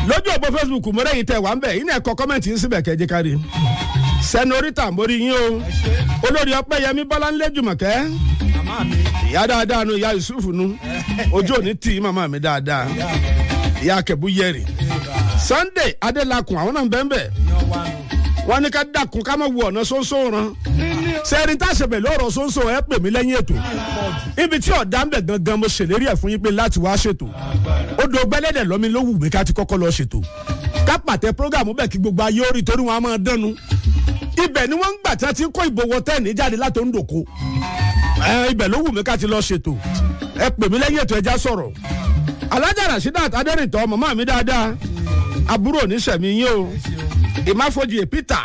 lójú òpó facebook mọ́rẹ́yìn tẹ̀ wá ń bẹ̀ yín náà kọ kọ́mẹ̀ntì yín síbẹ̀ kẹ́jẹ́ kárí sẹ́nórítà mórí yín o olórí ọpẹ́yẹmí bọ́láńlé jùmọ̀kẹ́ màmá mi ìyá dáadáa nu ìyá yusuf nu ojú òní tì í màmá mi dáadáa ìyá akẹ́bù yẹrì sunday adélakùn àwọn náà ń bẹ́ẹ̀ bẹ́ẹ̀ yan wa nù. wọ́n ní ká dàkún ká má wo ọ̀nà sóńsó ran sẹ́ni tá a ṣe bẹ̀ lọ́rọ̀ sóńsó ẹ pè mí lẹ́yìn ètò ibi tí ọ̀dà ń bẹ̀ gangan mo ṣèlérí ẹ̀ fún yín pé láti wá ṣètò ó do gbẹ́lẹ́dẹ̀ lọ́mi ló wù mí ká ti kọ́kọ́ lọ ṣètò ká pàtẹ prógàmù bẹ́ẹ̀ kí gbogbo ayé orí torí wọn á máa dánu ibẹ̀ ni wọ́n ń gbà tí wọ́n ti ń kó ìbò wọ tẹ́ẹ̀nì jáde látò ń dòko ẹ ibẹ̀ ló wù mí ká ti lọ ṣètò ẹ pè mí lẹ́yìn ètò ẹja sọ̀rọ̀ alájà rasheedat adẹ́rìntọ́ màmá mi dáadáa àbúrò oníṣẹ̀mí yín o ìmáfojì peter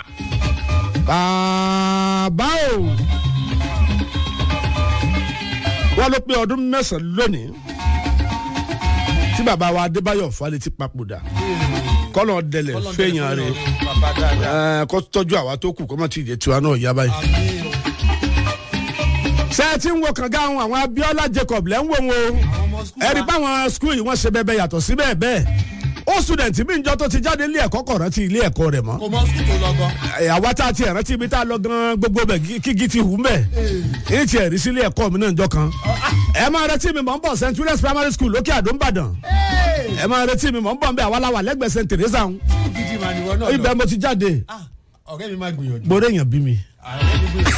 bàbá o wọ́n ló pé ọdún mẹ́sàn-án lónìí tí bàbá wa adébáyọ̀ falẹ̀ ti papòdà kọ́lọ̀ dẹlẹ̀ fẹ̀yàn rẹ̀ bàbá dáadáa. ẹ̀ kó tọ́jú àwa tó kù kó má ti jẹ tiwa náà yá báyìí. ṣé ẹ ti ń wo kànga àwọn àwọn abiola jacob lẹ́ ń wò wọn o àwọn ọmọ skul ẹ rí i pé àwọn skul yìí wọ́n ṣe bẹ́ẹ̀ bẹ́ẹ̀ yàtọ̀ sí bẹ́ẹ̀ bẹ́ẹ̀ ó student mi njọ́ tó ti jáde ilé ẹ̀kọ́ kọ̀ rántí ilé ẹ̀kọ́ rẹ̀ mọ́ kò mọ skul tó lọ gan. ẹ̀, àwa tá a ti rántí ibi tá a lọ gan gbogbo bẹ̀ kí- kígi ti hù mẹ́ èyí ti ẹ̀rí sílé ẹ̀kọ́ mi náà njọ́ kan ẹ máa retí mi mọ̀ ń bọ̀ st julius primary school lókè àdó ńbàdàn ẹ máa retí mi mọ̀ ń bọ̀ ń bẹ̀ àwa la wà lẹ́gbẹ̀ẹ́ st teresa ń gidi mà níwọ náà lọ. ibẹ̀ mo ti jáde Ah, ọ̀rẹ́ mi máa gbìyànjú. gbọ́dọ̀ èèyàn bí mi ọ̀rẹ́ mi gbìyànjú.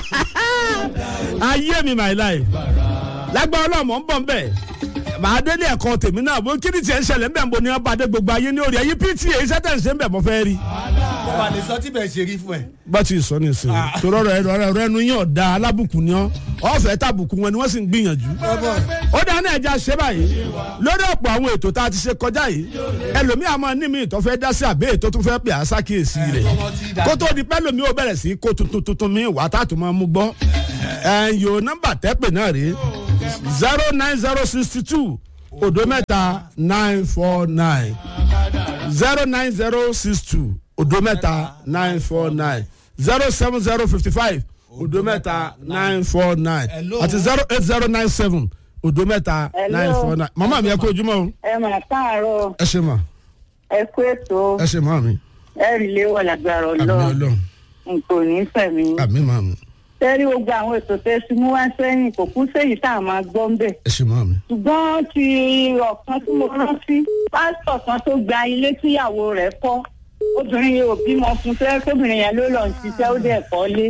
ayé mi my life lágbára náà mọ̀ ń bọ̀ ń bẹ̀ màá délé ẹ̀kọ́ tèmi náà bó kí ni tiẹ̀ ń ṣẹlẹ̀ ń bẹ̀ ń bo ní ọba adé gbogbo ayé ní orí ẹ̀yìn pta iṣẹ́ tẹ̀ ń ṣe ń bẹ̀ mọ́ fẹ́ rí. mo wà ní sọ tí bẹ́ẹ̀ ṣe rí fún ẹ. bá ti sọ ní ìsìn torọ rẹ rẹ rẹ nu yín ọ̀dà alábùkún ni ọ́ ọ̀fẹ́ tàbùkún wọn ni wọ́n sì ń gbìyànjú. ó dáa náà ẹja ṣe báyìí lórí ọ̀pọ̀ àwọn ètò tá a ti ṣe kọjá yìí ẹlòmíà máa ní mi ìtọ́ fẹ́ dá sí àbẹ́ ètò tó fẹ́ pè á sákìyèsí rẹ̀ kó tó di pẹ́ lómi ó bẹ̀rẹ̀ sí kó tuntun tuntun mi wà tá a tún máa mú gbọ́ ẹ̀yọ́ nọ́mbà tẹ́pẹ̀ náà rèé zero nine zero sixty two odo mẹ́ta nine four nine zero nine zero six two odo mẹ́ta nine four nine zero seven zero fifty five odo mẹ́ta nine four nine Hello. àti zero eight zero nine seven odo mẹ́ta Hello. nine four nine màmá mi ẹ kó ojúmọ́ o ẹ mà káàárọ̀ ẹ ṣe mà ẹ kú ètò ẹ ṣe màmá mi ẹ rí léwọ lágbára àmì Ọlọ́run ọlọ́run nǹkan ò ní fẹ̀mí. àmì màmá mi tẹ́rí gbogbo àwọn ètò tẹ́ sí mú wá sẹ́yìn kò kú séyìí tá a máa gbọ́ ń bẹ̀. ẹ ṣe màmá mi ṣùgbọ́n ti ọ̀kan tí mo rántí pásítọ̀ kan tó gba ilé tíyàwó rẹ̀ kọ́ obìnrin yẹn ò bímọ fún tẹ́lẹ̀ kóbìnrin yẹn ló lọ ń ṣiṣẹ́ ó dẹ̀ kọ́ lé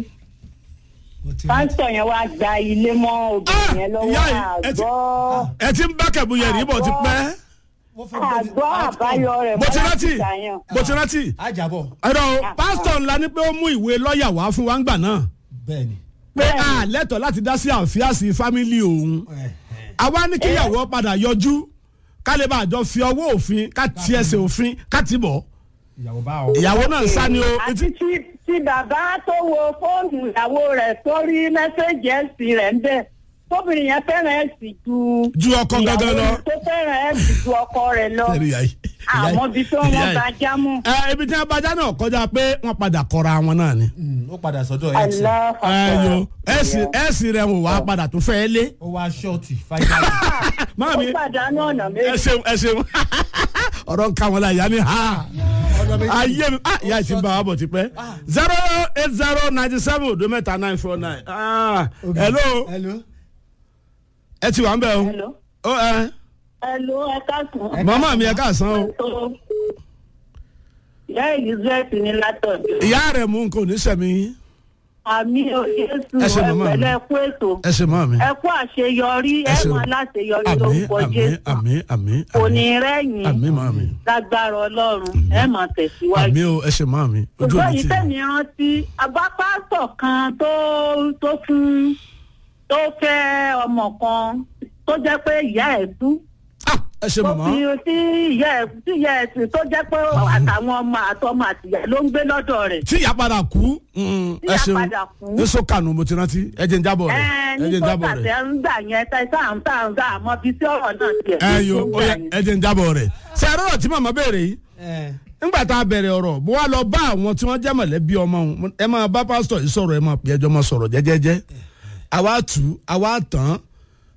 pásítọ̀ yẹn wá gba ilé mọ́ obìnrin yẹn lọ́wọ́ ìyá yìí, ẹ ti- àgbọ́ ẹ ti ń bá kẹ̀bù yẹn rí bọ̀ ti pẹ́ àgbọ́ àbáyọ rẹ̀ mo ti bọ́lá rántí ṣàyàn. mo ti rántí ajábọ̀ ẹ̀rọ pásítọ̀ ńlá ni pé ó mú ìwé lọ́ọ̀yà wá fún wa ńgbà náà bẹ́ẹ̀ ni. pé a lẹ́tọ̀ọ́ láti dá sí àfíàsí fámìlì òun àwa ní kíyàwó padà yọjú ká lè bá àjọ fi ọwọ́ òfin ká ti ẹsẹ̀ òfin ká ti bọ̀ ìyàwó bá ọ. ìyàwó náà ń sá ni o àti tí tí bàbá tó wo fóònù ìyàwó rẹ̀ tó rí mẹ́sẹ̀gì ẹ̀sìn rẹ̀ ń bẹ̀ tóbìnrin yẹn fẹ́ràn ẹ̀sìn ju ju ọkọ gangan lọ. ìyàwó tó fẹ́ràn ẹ̀sìn ju ọkọ rẹ̀ lọ Ẹ̀rí ìyá yìí. àmọ́ bí tó ìyá wọ́n yìí. bá jámù. ẹ ibi tí wọn bá já náà kọjá pé wọn padà kọra wọn náà ni. Mm, ó padà sọ́dọ̀ ẹ̀ tí ẹ yo ẹsìn ẹsìn rẹ wò wá padà tó fẹ́ lé. ó wá ṣọ́ọ̀tì fáìlì. máa mi ó pàdánù ọ̀nà ẹ méjì. ṣeun ẹ ṣeun ọ̀rọ̀ ń ka wọn la ìyá ni ha ọ̀nà méjì. ayé mi ah ìyá ìsìn bá wa bọ̀ ti pẹ́ zero eight zero ninety seven odo mẹ́ta nine four nine ah hello hello. ẹ ti wà ń bẹ̀ o Hello. ó ẹ Hello, ẹ káàsán. màmá mi ẹ káàsán o Tó- ìyá elizabeth ní látọ̀dọ̀. ìyá rẹ̀ mú nǹkan ò ní sẹ̀mí yín. àmì òyìnbó Ẹ ṣe màmá mi. ẹ̀pẹ̀lẹ̀ kú ètò. ẹ ṣe mọ́ mi ẹ kú àṣeyọrí ẹ ṣe. mọ aláṣeyọrí àmì lórúkọ àmì jésù. àmì àmì kò àmì ní rẹ́yìn. àmì mọ́ mi lágbára ọlọ́run ẹ máa tẹ̀síwájú. àmì o ẹ ṣe mọ́ mi ojú ṣùgbọ́n òní yìí ti tẹ̀mí rántí agbápásọ̀ kan tó tó fún tó fẹ́ ọmọ kan tó jẹ́ pé ìyá ẹ̀ kú Ah, ẹ ṣe tó mọ̀mọ́ fi tí ìyá ẹ̀ tí ìyá ẹ̀ sì tó jẹ́ pé àtàwọn ọmọ àtọmọ àtìyá ló ń gbé lọ́dọ̀ rẹ̀. tí ìyá padà kú mm, Tí ẹ ìyá ṣeun padà kú. ní sọ́kànù mo ti rántí ẹ jẹ́ ń jábọ̀ rẹ̀ ẹ ẹ ní jẹ́ ń tó jábọ̀ rẹ̀ tàtẹ́ ń gbà yẹn tẹ sáà ń sáà ń gbà àmọ́ bí tí ọ̀rọ̀ náà tiẹ̀ ẹ ló yo ń ó gbà yẹ yẹn. ẹ jẹ́ ń jábọ̀ rẹ̀ ṣe àrọ́rọ̀ tí màmá béèrè yìí ẹ nígbà tá a bẹ̀rẹ̀ ọ̀rọ̀ bó wá lọ bá àwọn tí wọ́n jẹ́ mọ̀lẹ́bí ọmọ òun ẹ máa bá pásítọ̀ yìí sọ̀rọ̀ ẹ máa pè ẹjọ́ máa sọ̀rọ̀ jẹ́jẹ́jẹ́ àwa tù ú àwa tàn án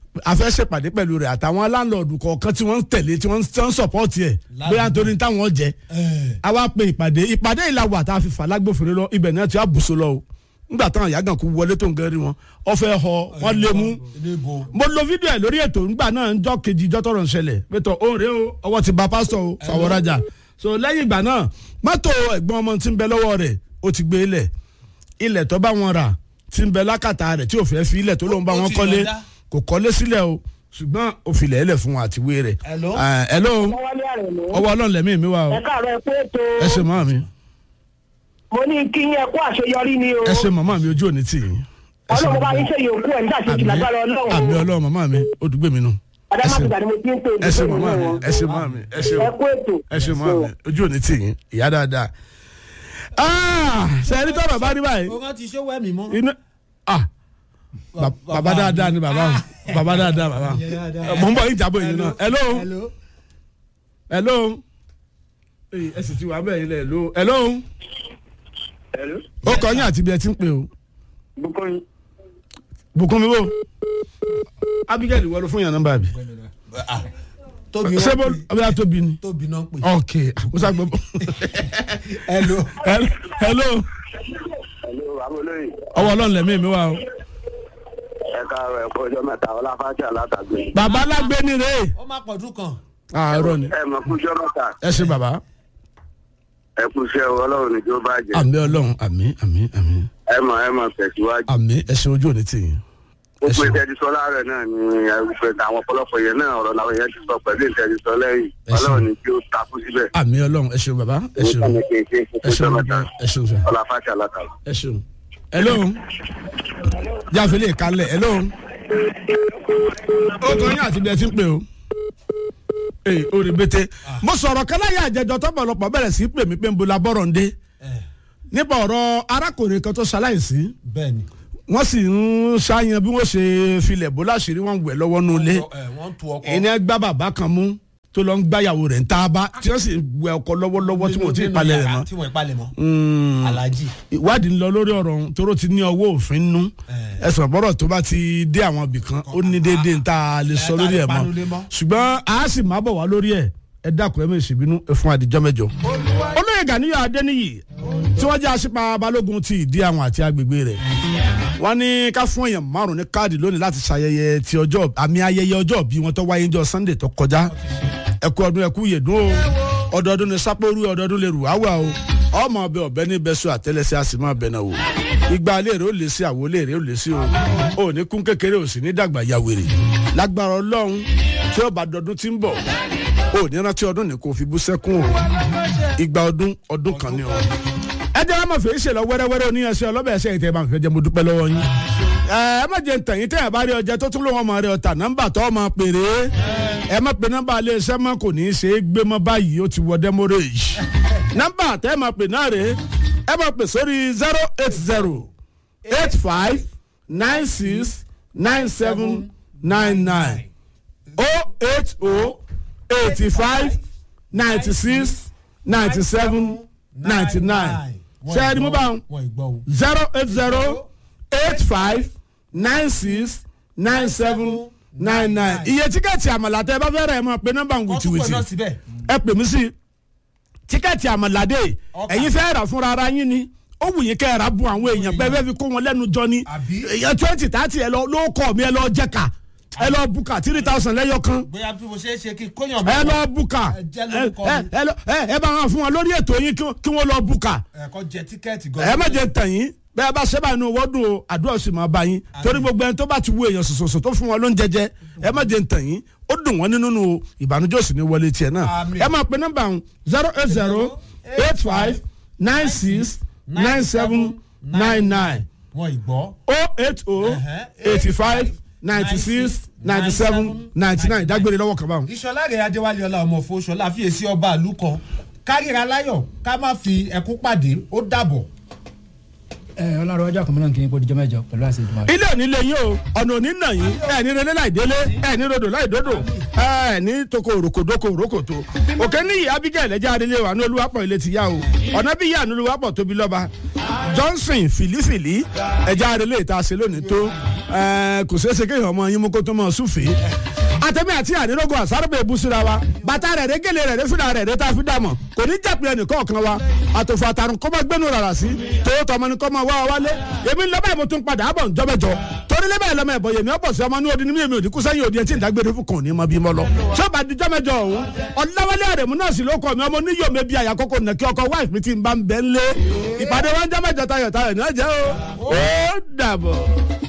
a fẹ́ ṣèpàdé pẹ̀lú rẹ̀ àtàwọn láńlọ́ọ̀dù kọ̀ọ̀kan tí wọ́n ń tẹ̀lé tí wọ́n ń sọ̀pọ̀tì ẹ̀ bóyá nítorí táwọn jẹ́ a wá pe ìpàdé ìpàdé ìlàwọ̀ àti àfìfà lágbófinró lọ ibẹ̀ náà ti á bùsọ lọ o nígbà táwọn ìyá gan kú wọlé tó ń gẹ́rí wọn ọ fẹ́ họ wọ́n lé mú níbo mo lo fídíò ẹ̀ lórí ètò nígbà náà ń jọ́ kejì ìjọ́ tọrọ ń ṣẹlẹ̀ pẹ̀tọ̀ ó rèé o ọwọ́ ti ba pásítọ̀ o fàwọ́rajà so lẹ́yìn ìgbà náà mọ́tò ẹ̀gbọ́n ọmọ tí ń bẹ lọ́wọ́ rẹ̀ ó ti gbé ilẹ̀ ilẹ̀ tó bá wọn rà tí ń bẹ lákàtà rẹ̀ tí ò fẹ́ fi ilẹ̀ tó lóun bá Ó wọn ti kọ́lé yọ̀ǹda. kò kọ́lé sílẹ̀ o ṣùgbọ́n ó filẹ̀ ẹlẹ̀ fún wọn àtiwé rẹ̀ Hello? Ah, hello wálé àrẹ̀mú. ọwọ́ ọlọ́run lẹ́mí mi wá o ẹ káàárọ̀ ẹ pé ètò ẹ ṣe màmá mi mo ní kí yẹn kó àṣeyọrí ni o ẹ ṣe màmá mi ojú òní tì yín ẹ ṣe ọlọ́run bá màmá yín ṣe yòókù ẹ̀ nígbà tí Àmín. ìjìnlá gbára àmì ọlọ́run ọlọ́run màmá mi ó dùgbò mi nù ẹ ṣe adámátìgbà ni mo ti ń pè ẹ ṣe màmá mi ẹ ṣe màmá mi ẹ ṣe o ẹ kó ètò ẹ ṣe màmá mi ojú òní tì yín ìyá dáadáa Ah, ṣe ẹni tó bàbá rí báyìí o kan ti ṣó wẹ́mí mọ́. inú ah ba- bàbá dáadáa ni bàbá o bàbá dáadáa bàbá mọ̀ ń bọ̀ yín jábọ̀ yìí náà hello hello. hello Èyí, ẹ sì ti wà bẹ́ẹ̀ yín lẹ̀ hello hello Hello. ó kọ yín àti ibi ẹ ti ń pè o Bukoyin. bùkún mi wò abigail wọlé fún yàn nọ́mbà bi Ah, tóbi ṣé bó wọn pè ọbẹ̀ tóbi ni tóbi náà pè. ok musa gbọ́ hello. hello Hello, Amolóyè. ọwọ́ ọlọ́run lẹ́mí mi wá o Ẹ káàárọ̀ ẹ̀kọ́ ọjọ́ mẹ́ta Ọláfáàtì Alátàgbé. bàbá alágbé ni rè é ó má pọ̀jù kan. àárọ̀ ni Ẹ mọ̀ kú ọjọ́ mẹ́ta. ẹ ṣe bàbá Ẹ kú iṣẹ́ o, Ọlọ́run ní kí ó bàjẹ́. àmì ọlọ́run àmì àmì àmì Ẹ mọ̀ ẹ mọ̀ tẹ̀síwájú. àmì ẹ ṣe ojú òní tì yín Ó ẹ pé ṣeun. tẹ́tí sọ láàárẹ̀ náà ni ẹgbẹ́ àwọn ọ̀pọ̀lọpọ̀ yẹn náà ọ̀rọ̀ làwọn yẹn ti sọ pẹ̀lú ìtẹ́tí sọ lẹ́yìn. Ẹ ṣeun. Ọlọ́run ní kí ó takú síbẹ̀. àmì ọlọ́run ẹ ṣeun bàbá ẹ ṣeun Ó kàn ní kí n ṣe ẹ fún ṣeun ọjọ́ mẹ́ta. ẹ ṣeun sir. Ọláfáàtì Alátàgbé. ẹ ṣeun hello jáfẹ́lẹ́ ìkálẹ̀ hello ó kàn yín àti bí ẹ ti ń pè o ee orí bété mo sọ̀rọ̀ káláyà àjẹjọ tọ́pọ̀lọpọ̀ bẹ̀rẹ̀ sí í pè mí pé ń bo labọ́rọ̀ ń dé nípa ọ̀rọ̀ arákùnrin kan tó ṣaláìsí bẹ́ẹ̀ni. wọ́n sì ń ṣàyàn bí wọ́n ṣe filẹ̀ bó láṣìírí wọn wẹ̀ lọ́wọ́ nulẹ̀ wọ́n tu ọkọ. ẹni gbá bàbá kan mú tó lọ ń gbáyàwó rẹ̀ ń tá a bá tí wọ́n sì wẹ ọkọ lọ́wọ́lọ́wọ́ tí wọ́n ti palẹ̀ rẹ̀ mọ́ tí wọ́n palẹ̀ mọ́. Mm alhaji. ìwádìí ń lọ lórí ọ̀rọ̀ ọ̀hún toró ti ní ọwọ́ òfin nú Eh. ẹ̀sùn ọ̀bọ̀rọ̀ tó bá ti dé àwọn ibì kan ó ní déédéé ń tá a lè sọ Eh, lórí ẹ̀ tá a lè panulé mọ́ mọ́. ṣùgbọ́n a sì máa bọ̀ wá lórí ẹ̀ ẹ dákun ẹ mọ̀ ìṣèbínú ẹ fún àdìjọ́ mẹ́jọ. olóyè Ganiyu Adéníyì tí wọ́n jẹ́ aṣípa balógun ti ìdí àwọn àti agbègbè rẹ̀ wọ́n ní ká fún èèyàn márùn ní káàdì lónìí láti ṣayẹyẹ ti ọjọ́ àmì ayẹyẹ ọjọ́ bí wọ́n tó wáyé ní ọjọ́ Sunday tó kọjá ẹkú ọdún ẹkú yèdún o ọdọọdún ní sápóru ọdọọdún lè rù áwà o ọmọ ọbẹ ọbẹ ní bẹsù àtẹlẹsẹ a sì máa bẹ náà wò igba léèrè ó lè sí àwo léèrè ó lè sí o ò ní kún kékeré ò sì ní dàgbà ya wèrè lágbára Ọlọ́run tí ó bá dọdún tí ń bọ̀ ò ní rántí ọdún ní kò fi bú sẹ́kún o igba ọdún ọdún kan ni o ẹ jẹ́ ọmọ fèé ṣe lọ wẹ́rẹ́wẹ́rẹ́ oníyanṣẹ́ ọlọ́bẹ̀ ẹ̀ṣẹ̀ ìtẹ̀ bá nǹkan jẹ́ mo dúpẹ́ lọ́wọ́ yín ẹ ẹ má jẹ́ ntẹ̀yìn tẹ̀yìn bá rí ọjà tó tún lọ́wọ́ ọmọ rẹ ọ̀tà nọ́mbà tó ọmọ péré ẹ má pe nọ́mbà alẹ́ iṣẹ́ mọ́ kò ní í ṣe é gbé mọ́ báyìí ó ti wọ demorage nọ́mbà tẹ́ ẹ máa pè náà rè é máa pè sórí zero eight zero eight five nine six nine seven nine nine oh eight oh eighty five ninety six ninety seven ninety nine ṣe é ni mo bá wọn wọ́n ìgbọ́ o. zero eight zero eight five nine six nine seven nine nine iye tíkẹ́ẹ̀tì àmàlà tẹ́ ẹ bá fẹ́ rẹ̀ ẹ máa pe nọ́mbà wọ́n tún pè wìtìwìtì náà síbẹ̀. ẹ pè mí sí tíkẹ́ẹ̀tì àmàlàdé Ọkà. ẹ̀yin fẹ́ rà fúnra ara yín ni ó wù yín kẹ́ ẹ rà bu àwọn èèyàn pé ẹ fẹ́ fi kó wọn lẹ́nu jọ ni Àbí? èèyàn twenty thirty ẹ lọ ló kọ́ mi ẹ lọ jẹ́ka ẹ lọ buka three thousand lẹ́yọ kan bóyá bí mo ṣe é ṣe kí kóyàn ẹ lọ buka Ẹ jẹ́ ẹ lórúkọ mi. ẹ- ẹ lọ- ẹ- ẹ bá wọn fún wọn lórí ètò yín kí- kí wọ́n lọ buka ẹ̀kọ́ jẹ tíkẹ́ẹ̀tì ẹ má jẹ tàn yín bẹ́ẹ̀ bá ṣẹ́ báyìí ní owó dùn o àdúrà sì máa bá yín torí gbogbo ẹni tó bá ti wo èèyàn sòsòsò tó fún wọn ló ń jẹjẹ ẹ má jẹ tàn yín ó dùn wọn nínú o ìbànújẹ́ òsì ní wọlé tiẹ̀ náà Àmín. ẹ máa pe nọ́mbà ọ̀hún zero eight zero eight five nine six nine seven nine nine wọ́n ìgbọ́. oh eight oh eighty five ninety six ninety seven ninety nine dágbére lọ́wọ́ kan báwọn. ìṣọlá rẹ̀ adéwálé ọlá ọmọ fòṣọlá fiyèsí ọba àlù kan kárìíra láyọ̀ ká má fi ẹkún pàdé ó dàbọ̀. ẹ ọlọ́run ọjọ́ kan mìíràn kì í podijọ́ mẹ́jọ pẹ̀lú àṣẹ ìdùnnú. ilé òní lè yín o ọ̀nà òní nà yín ẹ ní relé láì délé ẹ ní rodò láì dódò ẹ ní toko òrokòdókò òrókòtò òkè níyì abigail ẹja adélé wa ní olúwapọ̀ ilé ti yá o ọ̀nà bí yá ní olúwapọ̀ tóbi lọ́ba johnson fìlífìlí ẹja adélé ìta ṣe lónìí tó ẹ kò ṣeé ṣe kéèyàn ọmọ yín mú kó tó mọ súfèé àtẹ̀mí àti ànírógò àsárùbẹ̀ ìbúsíra wa bàtà rẹ̀ rẹ̀ gèlè rẹ̀ rẹ̀ fúnra rẹ̀ rẹ̀ tá a fi dàmọ̀ kò ní jàpé ẹnìkan kan wa àtòfò àtàrùn kọ́ máa gbẹ́nu rárá sí tòwó tọmọ ni kọ́ máa wá wa wálé èmi ń lọ báyìí mo tún padà bọ̀ ǹjọ́bẹ̀jọ torí lẹ́bàá lọ́mọ ẹ̀bọ̀ yèmí ọ̀pọ̀ sí ọmọ ní odi ní mímí òdì kú sẹ́yìn òdì ẹ̀ tí ń dágbére fún kàn ní mọ bí mo lọ. sọ́ba di jọ́mẹjọ ọ̀hún ọ̀làwálé àrẹ̀mú náà sì ló kọ́ mi ọmọ oníyọ̀ mi bí àyàkókò nàkí ọkọ̀ wáìfì mi ti ń bá ń bẹ́ ń lé ìpàdé wọn jọ́mẹjọ tayọ̀ tayọ̀ ní ọjọ́ o ó dàbọ̀.